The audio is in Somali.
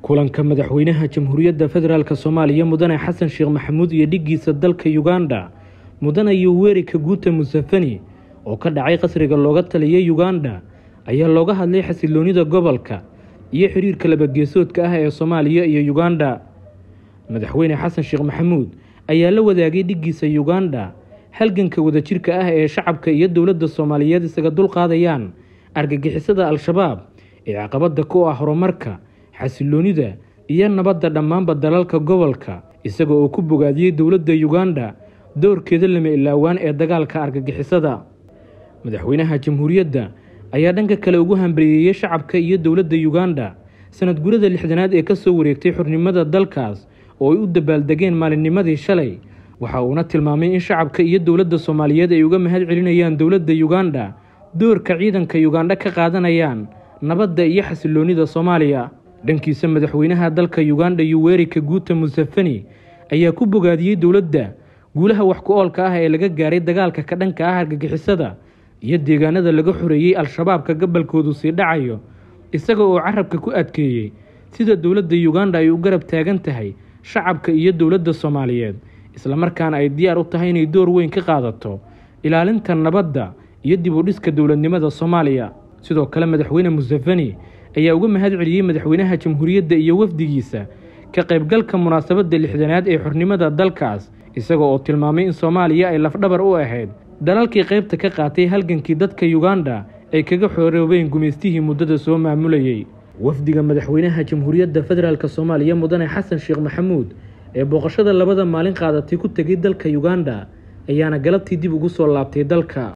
kulanka madaxweynaha jamhuuriyadda federaalk soomaaliya mudane xasan sheekh maxamuud iyo dhiggiisa dalka uganda mudane yoweri kaguuta musafani oo ka dhacay qasriga looga taliyay uganda ayaa looga hadlay xasiloonida gobolka iyo xiriirka labageesoodka ah ee soomaaliya iyo uganda madaxweyne xasan sheekh maxamuud ayaa la wadaagay dhiggiisa uganda halganka wadajirka ah ee shacabka iyo dowladda soomaaliyeed isaga dulqaadayaan argagixisada al-shabaab ee caqabada ku ah horumarka xasiloonida iyo nabadda dhammaanba dalalka gobolka isaga oo ku bogaadiyey dowladda uganda doorkeeda lama ilaawaan ee dagaalka argagixisada madaxweynaha jamhuuriyadda ayaa dhanka kale ugu hambariyeeyey shacabka iyo dowladda uganda sanad gurada lixdanaad ee kasoo wareegtay xornimada dalkaas oo ay u dabaaldegeen maalinnimadii shalay waxa uuna tilmaamay in shacabka iyo dowladda soomaaliyeed ay uga mahad celinayaan dowladda uganda doorka ciidanka uganda ka qaadanayaan nabadda iyo xasiloonida soomaaliya dhankiisa madaxweynaha dalka uganda yoweri kaguuta musafani ayaa ku bogaadiyey dowladda guulaha wax ku oolka ah ee laga gaaray dagaalka ka dhanka ah argagixisada iyo deegaanada laga xoreeyey al-shabaabka gabalkoodu sii dhacayo isaga oo carabka ku adkeeyey sida dowladda uganda ay u garab taagan tahay shacabka iyo dowladda soomaaliyeed islamarkaana ay diyaar u tahay inay door weyn ka qaadato ilaalinta nabadda iyo dib u dhiska dowladnimada soomaaliya sidoo kale madaxweyne musafani ayaa uga mahad celiyey madaxweynaha jamhuuriyadda iyo wafdigiisa ka qaybgalka munaasabadda lixdanaad ee xornimada dalkaas isaga oo tilmaamay in soomaaliya ay lafdhabar u ahayd dalalkii qaybta ka qaatay halgankii dadka uganda ay kaga xoroobeen gumaystihii muddada soo maamulayey wafdiga madaxweynaha jamhuuriyadda federaalk soomaaliya mudane xasan sheekh maxamuud ee booqashada labada maalin qaadatay ku tegay dalka uganda ayaana galabtii dib ugu soo laabtay dalka